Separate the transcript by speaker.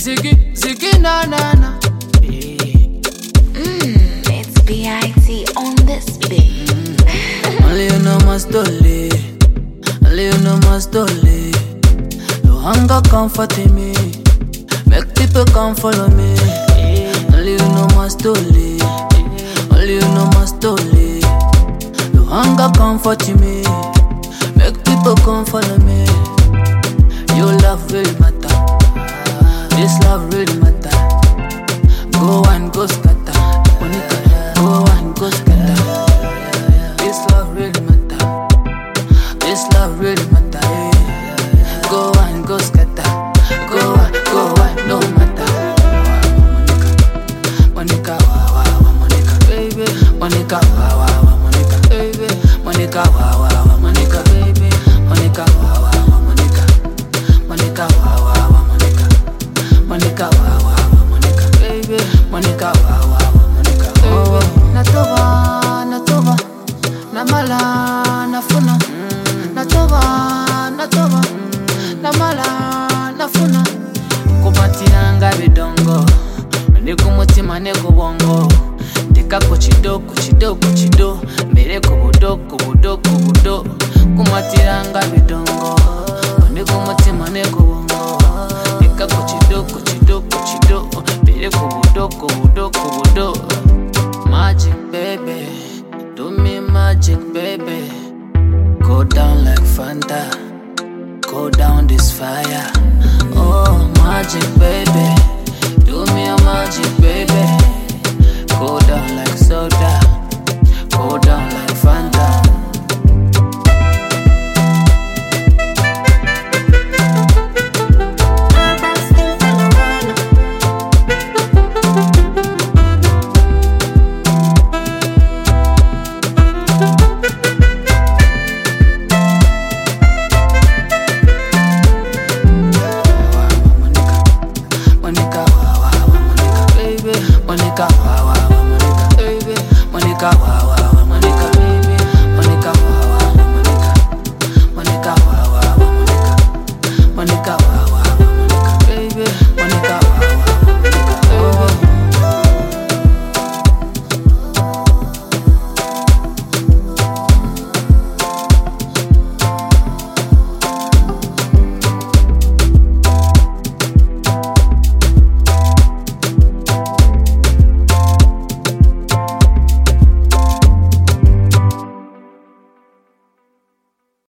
Speaker 1: ziggy, ziggy, na na na. Hey.
Speaker 2: It's B.I.T. on this beat.
Speaker 1: Only you know my story. Only you know my story. No hunger comforting me. Make people come follow me. Only you know my story. Only you know my story. No hunger comforting me. Make people come follow me. Your love really matter. This love really matter. Go and go scatter. Monica, go and go scatter. This love really matter. This love really matter. yeah. Go and go scatter. Go on, go on, no matter. Monica, Monica, wow, wow, Monica, baby. Monica, wow, wow, Monica, baby. Monica, wow, wow, Monica, baby. Monica, wow, wow, Monica. Monica, wow, wow, Monica. Monica, wow, wow, Monica, baby. Monica, wow, wow, Monica, baby. Natoba, natoba, namala, nafuna. Natoba, natoba, namala, nafuna. kumatiranga bidongo ndi ku mutima ne ku bwongo tekako kido ku kido ku kido mbere ku budo ku budo ku budo kumatiranga bidongo ndi ku mutima ne ku bwongo tekako kido ku kido ku kido mbere ku budo ku budo ku budo magic baby do me magic baby go down like fanta Go down this fire. Oh, magic, baby. Do me a magic, baby. Go down like soda.